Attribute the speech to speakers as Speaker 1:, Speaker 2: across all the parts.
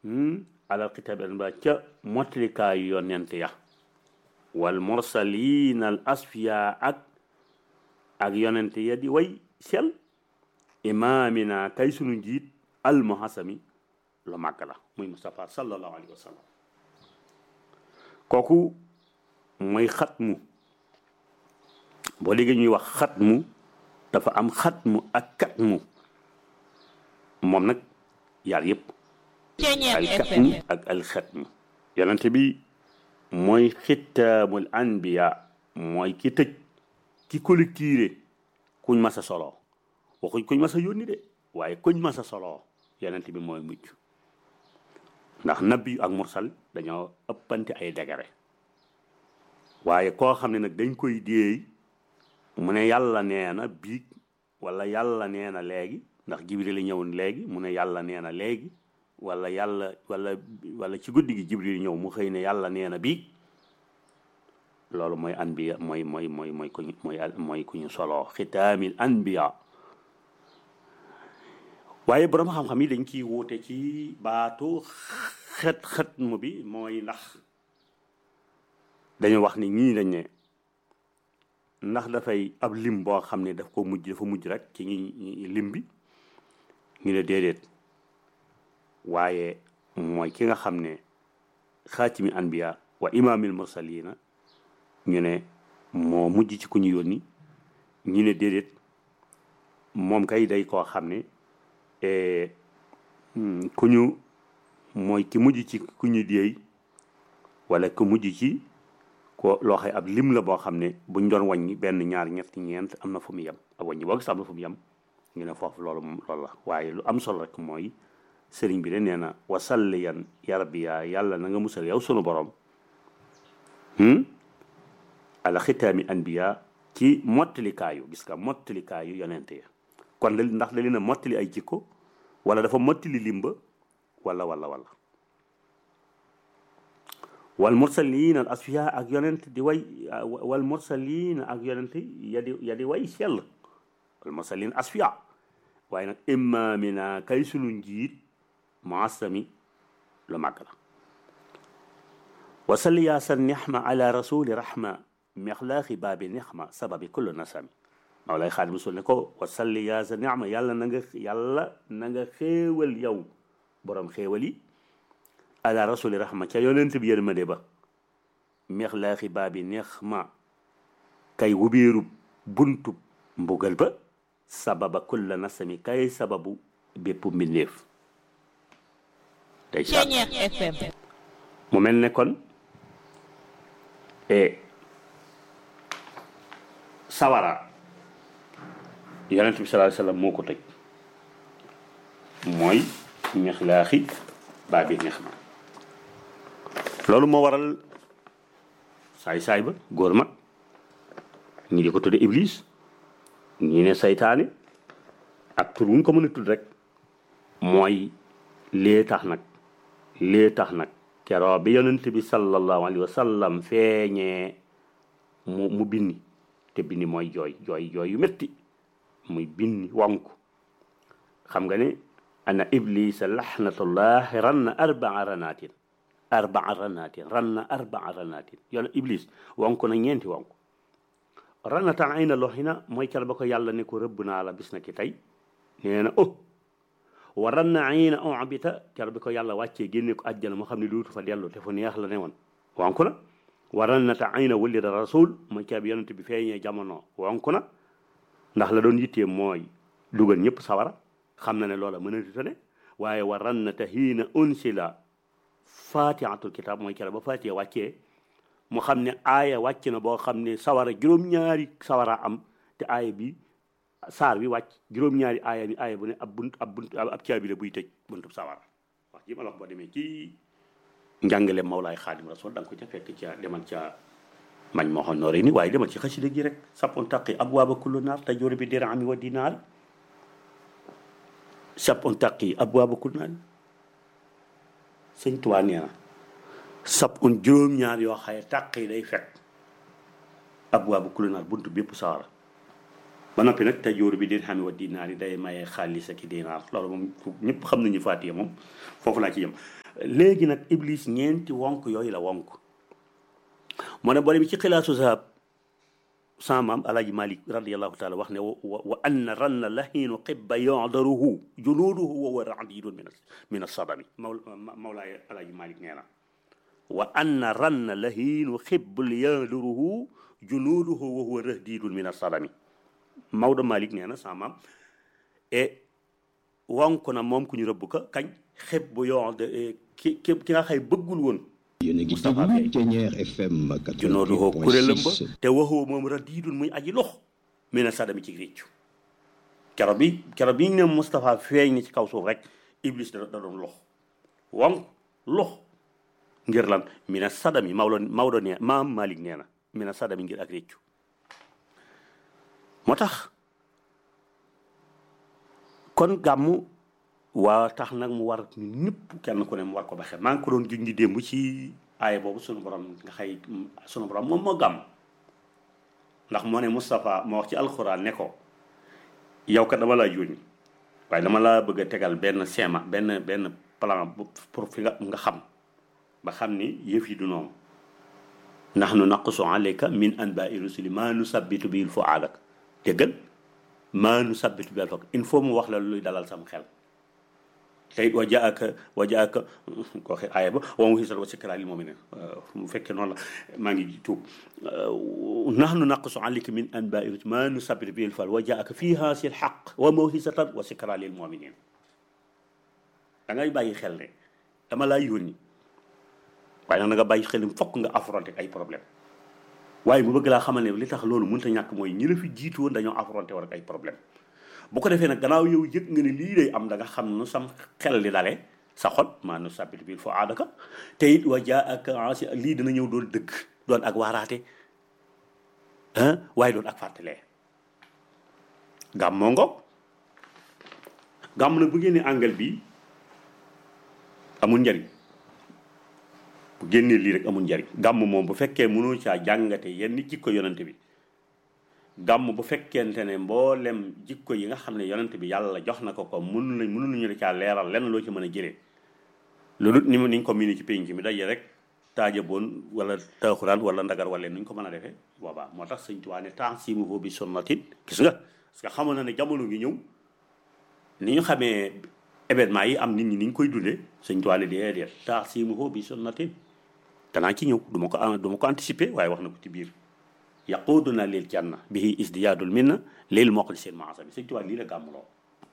Speaker 1: alal kitaab ba ca motlikaayu yonent ya wal mursalin al asfiya ak ak yonent ya di way sel imaamina kay sunu njiit al muhasami lu màgg la muy Mustafa sallallahu alayhi wa sallam kooku mooy xatmu boo déggee ñuy wax xatmu dafa am xatmu ak katmu moom nag yaar yëpp al katmu ak al xatmu yonente bi mooy xitaamul anbiya mooy ki tëj ki collectiré kuñ masa soloo waxuñ kuñ masa yónni de waaye kuñ masa soloo yonente bi mooy mujj ndax nabi ak mursal dañoo ëppante ay degere waaye koo xam ne nag dañ koy déey mu ne yàlla nee na biig wala yàlla nee na léegi ndax jibril ñëwoon léegi mu ne yàlla nee na léegi wala yàlla wala wala ci guddi gi jibril ñëw mu xëy ne yàlla nee na biig loolu mooy anbiya mooy mooy mooy mooy ku ñu mooy mooy ku ñu soloo xitaamil anbiya waaye borom xam-xam yi dañ ciy wuute ci baatu xet xet mu bi mooy ndax dañu wax ni ñii dañ ne ndax dafay ab lim boo xam ne daf ko mujj dafa mujj rek ci ñi lim bi ñu ne déedéet waaye mooy ki nga xam ne xaatimi anbiya wa imaamil mursalina ñu ne moo mujj ci ku ñu yónni ñu ne déedéet moom kay day koo xam ne ku ñu mooy ki mujj ci ku ñu déey wala ku mujj ci ko loo xay ab lim la boo xam ne buñ doon wàññi benn ñaar ñetti ñeent am na fu mu yem ab wàññi boo gis am na fu mu yem ñu ne foofu loolu loolu la waaye lu am solo rek mooy sëriñ bi de nee na wasalliyan ya rabbi yaa yàlla na nga musal yow sunu borom ala xitaami anbiya ci mottalikaayu gis nga mottalikaayu yonente ya kon la ndax da leen a mottali ay jikko wala dafa mottali limba wala wala wala wal mursalin al asfiya ak yonent di way wal mursalin ak yonent ya di ya di way sell wal mursalin asfiya waaye nag imaamina kay sunu njiit muasami lu màgg la wasalli yaa sa nixma ala rasuli rahma mexlaaxi baabi nixma sababi kullu nasami Mawlaay Xaadimu Rasuul ne ko wasalli yaa sa nixma yàlla na nga yàlla na nga xéewal yow borom xéewal yi ala rasuli rahma ca yonent bi yërmande ba mexlaaxi baabi nixma kay wubeeru buntu mbugal ba sababa kulla nasami kay sababu bépp mbindeef day mu mel ne kon e sawara yonent bi sallallahu alayhi wasallam moo ko tëj mooy mexlaaxi baabi nixma loolu moo waral saay-saay ba góor mag ñi di ko tudde iblis ñi ne saytaane ak tur wuñ ko mën a tudd rek mooy lee tax nag lee tax nag keroo bi yonent bi sallallahu alayhi wa sallam feeñee mu mu binni te binni mooy jooy jooy jooy yu métti muy binni wonk xam nga ne ana iblisa laxnatullahi ran na arbaa ranaatin arbaa ranaatin ran na arbaa ranaatin yoon iblis wonk na ñeenti wonk ranatan ay na loxina mooy ker ba ko yàlla ne ko rëbb naa la bis na ki tey nee na oh wa ran na ay na obita ker bi ko yàlla wàccee génne ko àjjana moo xam ne duutu fa dellu te fu neex la ne woon wonk na wa ran na ta ay na wulida rasul mooy ker bi yonent bi feeñee jamono wonk na ndax la doon yittee mooy dugal ñëpp sawara xam na ne loola mën a tutane waaye wa ran na ta hiina unsila fatihatul kitab mooy ker ba fatiha wàccee mu xam ne aaya wàcc na boo xam ne sawara juróom-ñaari sawara am te aaya bi saar bi wàcc juróom-ñaari aaya bi aaya bu ne ab bunt ab bunt ab caabi la buy tëj buntub sawara wax ji ma la wax boo demee ci njàngale Mawlaay Xaadim Rasul da nga ko ca fekk ca demal ca mañ moo xam nooree ni waaye demal ci xasida gi rek sapon taqi abwaaba kullu naar tajur bi dirami wa dinaar sapon taqi abwaaba kullu naar sëñ Tuubaa nee na sab un juróom-ñaar yoo xaye tàq yi day fekk ab waa bu kulinaar buntu bépp sawara ba noppi nag tajóor bi din xam wa dinaar yi day maye xaalis ak dinaar loolu moom ñëpp xam nañu faatiye moom foofu laa ci yem léegi nag iblis ñeenti wonk yooyu la wonk moo ne boo bi ci xilaasu zahab sama maam alaaji malik radiallahu taala wax ne wa anna ranna lahiinu xibba yadaruhu junuuduhu wa huwa radidun min min asadami maw mawlaay alaaji malik nee na wa anna ranna lahiinu xibbul yadaruhu junuuduhu wa huwa radidun min asadami Maodo Malik nee na sama maam e wonk na moom ku ñu rëbb ka kañ xib bu yoon ki ki ki nga xay bëggul woon
Speaker 2: yéen a ngi déglu Thiéniere FM
Speaker 1: junoodu hoo kuréelam ba te waxoo moom radiidun muy aji lox mi na sadami ci réccu kero bi kero bi ñu ne Moustapha feeñ ni ci kaw suuf rek Iblis da da doon lox wonk lox ngir lan mi na sadami Maodo Maodo nee maam Malik nee na mi na sadami ngir ak réccu moo tax kon gàmmu waa tax nag mu war ñëpp kenn ku ne mu war ko baxee maa ngi ko doon junj démb ci aaya boobu sunu borom nga xëy sunu borom moom moo gàmm ndax moo ne Moustapha moo wax ci alxuraan ne ko yow kat dama laa yónni waaye dama laa bëgg a tegal benn schéma benn benn plan pour fi nga nga xam ba xam ni yëf yi du noonu nahnu naqussu alayka min anbaai rusuli maa nusabbitu bil fuaadak déggal maa nu sabbitu bi alfak il faut mu wax la luy dalal sam xel tey wa jaaka wa jaaka ko waxe aaya ba wa mu xisat wa sikra lil mu'minin mu fekkee noonu la maa ngi tuub nahnu naqsu alayka min anba'i rusul maa nu sabbitu bi alfal wa jaaka fiha sil haqq wa mawhisatan wa sikra lil mu'minin da ngay bàyyi xel ne dama laa yónni waaye nag nga bàyyi xel ni fokk nga affronter ay problème waaye mu bëgg laa xamal ne li tax loolu mënut a ñàkk mooy ñi la fi jiitu woon dañoo affronté war ak ay problème bu ko defee nag gannaaw yow yëg nga ne lii day am da nga xam nu sam xel li dale sa xol maa nu sabit bil fo aadaka te it wa jaa ak ansi lii dina ñëw doon dëgg doon ak waaraate ah waaye doon ak fàttalee gàmm moo ngoog gàmm nag bu génnee angal bi amul njariñ bu génnee lii rek amul njariñ gàmm moom bu fekkee mënoo caa jàngate yenn jikko yonante bi gàmm bu fekkente ne mboolem jikko yi nga xam ne yonante bi yàlla jox na ko ko mënu lañ mënu nañu la caa leeral lenn loo ci mën a jëlee loolu ni mu niñ ko miini ci pénc mi daje rek taaja boon wala taaxuraan wala ndagar wala nuñ ko mën a defee boobaa moo tax sëñ Tuubaa ne ta'simuhu bi sunnatin gis nga parce que xamoon na ne jamono ngi ñëw ni ñu xamee événement yi am nit ñi ni ñu koy dundee sëñ Tuubaa ne déedéet ta'simuhu bi sunnatin danaa ci ñëw du ma ko du ma ko anticiper waaye wax na ko ci biir yaquduna lil janna bihi isdiyaadul minna lil muxlisin maasami sëñ Tuubaa lii la gàmmuloo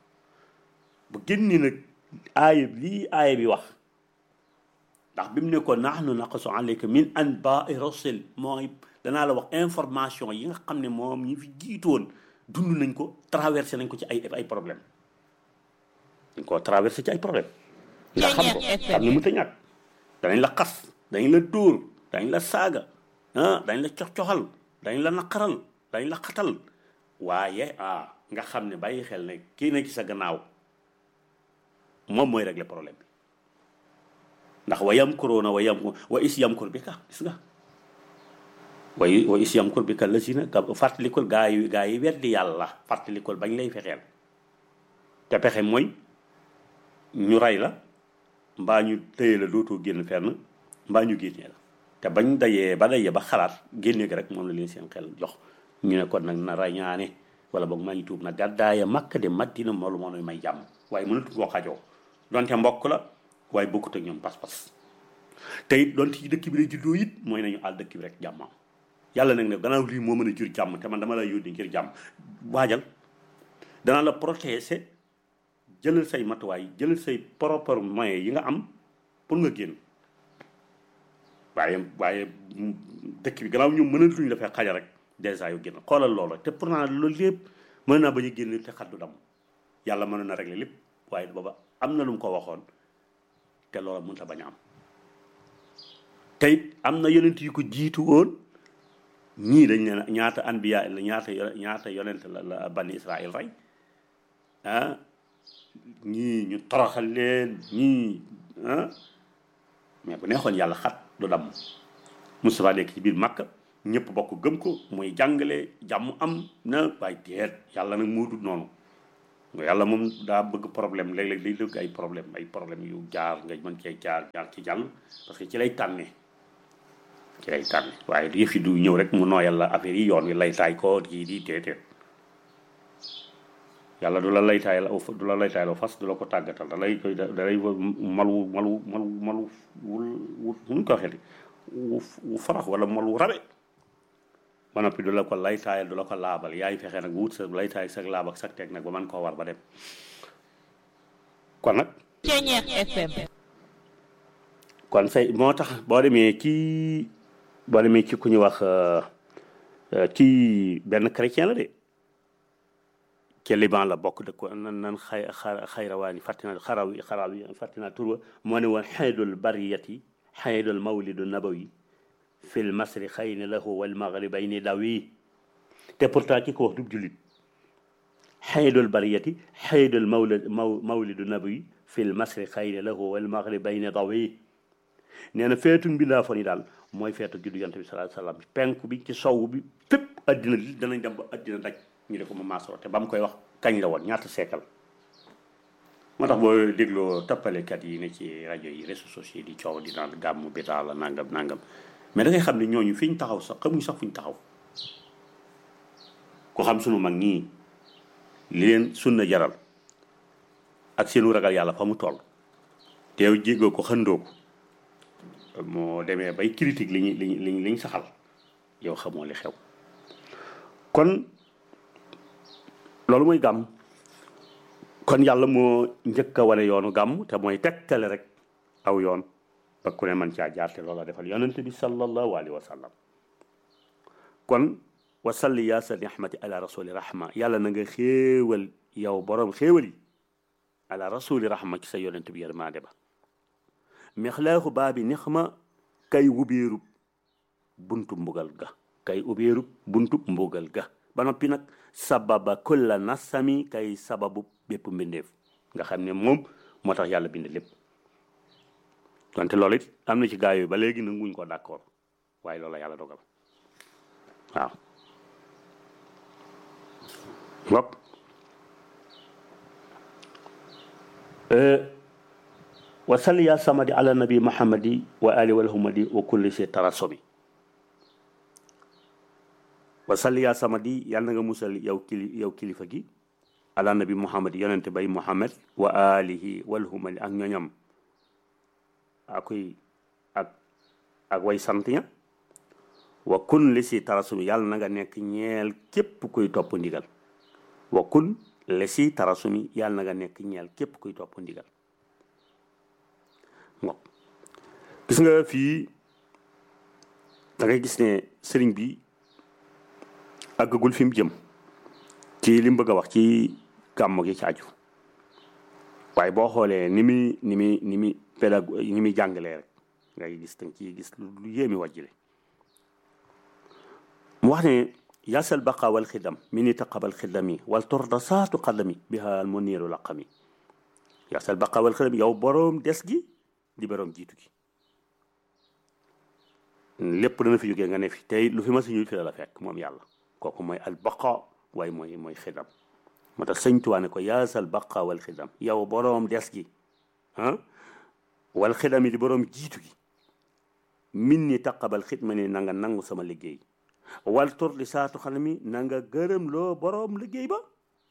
Speaker 1: bu génni nag aaya lii aaya bi wax ndax bi mu ne ko nahnu naqasu alayka min anbaai rusul mooy danaa la wax information yi nga xam ne moom ñi fi jiitoon dund nañ ko traversé nañ ko ci ay ay problème dañ koo traversé ci ay problème nga xam ko xam ne mënta ñàkk danañ la xas dañ la dóor dañ la saaga ah dañ la cox-coxal dañ la naqaral dañ la xatal waaye ah nga xam ne bàyyi xel ne kii na ci sa gannaaw moom mooy régler problème bi ndax wa yamkuruuna wa yam wa is yamkur bi ka gis nga wa wa is yamkur bi ka la si na fàttalikul gaa yi gaa yi weddi yàlla fàttalikul bañ lay fexeel te pexe mooy ñu rey la mbaa ñu tëye la dootoo génn fenn mbaa ñu génnee la te bañ dayee ba dayee ba xalaat génne gi rek moom la leen seen xel jox ñu ne kon nag na rañaane wala boog maa ngi tuub na gàddaaya makka de madina moolu moo nuy may jàmm waaye mënatu koo xajoo donte mbokk la waaye bokkut ak ñoom pas-pas te it donte ci dëkk bi la juddoo it mooy nañu àll dëkk bi rek jàmmam yàlla nag ne gannaaw lii moo mën a jur jàmm te man dama la yónni ngir jàmm waajal dana la protéger jëlal say matuwaay jëlal say propre moyens yi nga am pour nga génn waaye waaye dëkk bi gannaaw ñoom mënatuñu la fee xaja rek dèjà yow génn xoolal loolu te pourtant loolu lépp mën naa bañ a génn te xaddu dam yàlla mën na régler lépp waaye booba am na lu mu ko waxoon te loola mënut a bañ a am te it am na yonent yu ko jiitu woon ñii dañ ne ñaata anbiya la ñaata ñaata yonent la la bani Israël rey ah ñii ñu toroxal leen ñii ah mais bu neexoon yàlla xat du damm Moustapha nekk ci biir Makka ñëpp bokk gëm ko muy jàngale jàmm am na waaye déet yàlla nag moo dul noonu yàlla moom daa bëgg problème léeg-léeg day dëgg ay problème ay problème yu jaar nga mën cee jaar jaar ci jàll parce que ci lay tànne ci lay tànne waaye du yëf yi du ñëw rek mu nooyal la affaire yi yoon wi lay taay ko kii di déedéet yàlla du la lay taayal aw du la lay taayal aw fas du la ko tàggatal da lay koy da lay malu malu malu malu wul wul nu ko waxee wu farax wala malu rabe ba noppi du la ko lay taayal du la ko laabal yaay fexe nag wut sa lay taay sa laab ak sa teg nag ba man koo war ba dem kon nag
Speaker 3: Ceñeex FM
Speaker 1: kon say moo tax boo demee ci boo demee ci ku ñu wax ci benn chrétien la de ci Liban la bokk dëkk ko nan nan xay xayrawaani fàttina xaraw yi xaraw yi fàttina turwa moo ne woon xaydul bariyati xaydul mawlidu nabawi fil masri xayni lahu wal maghribayni dawi te pourtant ki ko wax du jullit xaydul bariyati xaydul mawlid mawlidu nabawi fil masri xayni lahu wal maghribayni dawi nee na feetu mbindaa fa ni daal mooy feetu juddu yonent bi sallallahu alayhi wasallam penku bi ci sow bi fépp addina li danañ dem ba addina daj ñu de ko ma maasoo te ba mu koy wax kañ la woon ñaata seekal moo tax boo dégloo tappalekat yi ne ci rajo yi réseaux sociaux yi di coow di naan gàmmu bi daal la nangam nangam mais da ngay xam ne ñooñu fi ñu taxaw sax xamuñ sax fu ñu taxaw ku xam sunu mag ñii li leen sunna jaral ak seenu ragal yàlla fa mu toll teew jéggoo ko xëndoo ko moo demee bay critique li ñu li ñu li ñu saxal yow xamoo li xew kon loolu mooy gàmm kon yàlla moo njëkk a wane yoonu gàmm te mooy tegtale rek aw yoon ba ku ne man caa jaar te loola defal yonent bi sallallahu alayhi wa sallam kon wa salli yaa sa nihmati ala rasuli rahma yàlla na nga xéewal yow borom xéewal yi ala rasuli rahma ci sa yonent bi yërmaande ba mexlaaxu baa bi nex ma kay wubeerub buntu mbugal ga kay ubeerub buntu mbugal ga ba noppi nag sababa kulla nasami kay sababu bépp mbindeef nga xam ne moom moo tax yàlla bind lépp donte loolu it am na ci gaa yooyu ba léegi nanguñ ko d'accord waaye loolu la yàlla dogal waaw bopp wa salli ya samadi ala nabi muhammadi wa ali wal humadi wa kulli si tarasomi wa salli ya samadi yàlla na nga musal yow kili yow kilifa gi ala nabi muhammad yonente bay muhammad wa alihi wal humadi ak ñoñam akuy ak ak way sant ña wa kun li si tarasumi yàlla na nga nekk ñeel képp kuy topp ndigal wa kun li si tarasumi yàlla na nga nekk ñeel képp kuy topp ndigal mo gis nga fii da ngay gis ne sëriñ bi àggagul fi mu jëm ci li mu bëgg a wax ci gàmmu gi ci aju waaye boo xoolee ni muy ni muy ni muy pédago ni muy jàngalee rek ngay gis danga ci gis lu yéemi wàjjile mu wax ne yasal baqa wal xidam mi ni taqabal xidami wal torda saatu xadami biha al muniru laqami yasal baqa wal xidam yow boroom des gi di boroom jiitu gi lépp dana fi jógee nga ne fi tey lu fi ma si ñu fi la fekk moom yàlla kooku mooy al baqa waaye mooy mooy xidam moo tax sëñ Tuubaa ne ko yaasal baqa wal xidam yow boroom des gi ah wal xidam yi di boroom jiitu gi min ni taqabal xidma ni na nga nangu sama liggéey wal tur di saatu xanam mi na nga gërëm loo boroom liggéey ba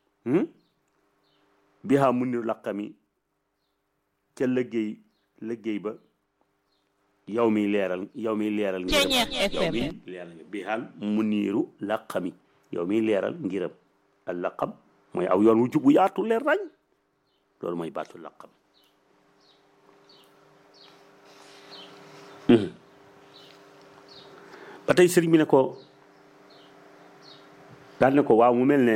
Speaker 1: bihaa mun ni laqami ca liggéey liggéey ba yow mi leeral yow mi leeral ngiram yow mi leeral bihaal mu niiru laqami yow mi leeral ngiram al laqam mooy aw yoon wu jub wu yaatu leer rañ loolu mooy baatu laqam ba tey sëriñ bi ne ko daal ne ko waaw mu mel ne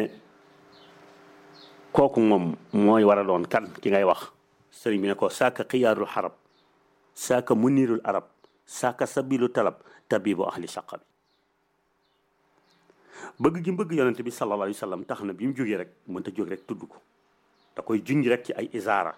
Speaker 1: kooku moom mooy war a doon kan ki ngay wax sëriñ bi ne ko saaka xiyaarul xarab saaka munirul arab saaka sabilu talab tabibu ahli saqa bi bëgg gi bëgg yonente bi sallallahu alayhi wa sallam tax na bi mu jógee rek mënta jóg rek tudd ko da koy junj rek ci ay isaara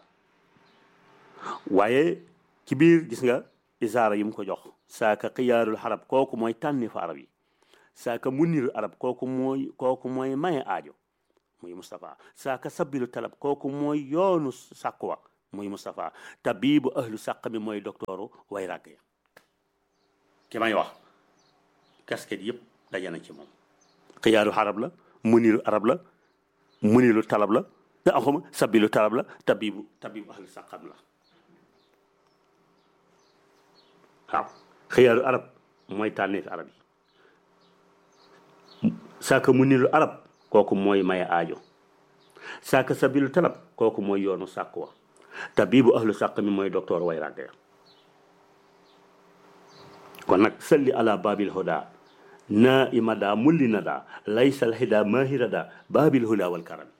Speaker 1: waaye ci biir gis nga isaara yi mu ko jox saaka xiyaarul xarab kooku mooy tànni fa arab yi saaka munirul arab kooku mooy kooku mooy maye aajo muy Moustapha saaka sabilu talab kooku mooy yoonu sàkkuwa muy Moustapha tabibu ahlu sàq mi mooy docteuru way ràgg ya ki may wax casquette yëpp daje na ci moom xiyaaru arab la munilu arab la munilu talab la te axuma sabilu talab la tabibu tabibu ahlu sàqam la waaw xiyaaru arab mooy tànneef arab yi saaka munilu arab kooku mooy maye aajo saaka sabilu talab kooku mooy yoonu sàkkuwa tabibu ahlu sàq mi mooy docteur way ràgg ya kon nag salli ala babil huda na imada mulli nada laysal hida mahirada babil huda wal karam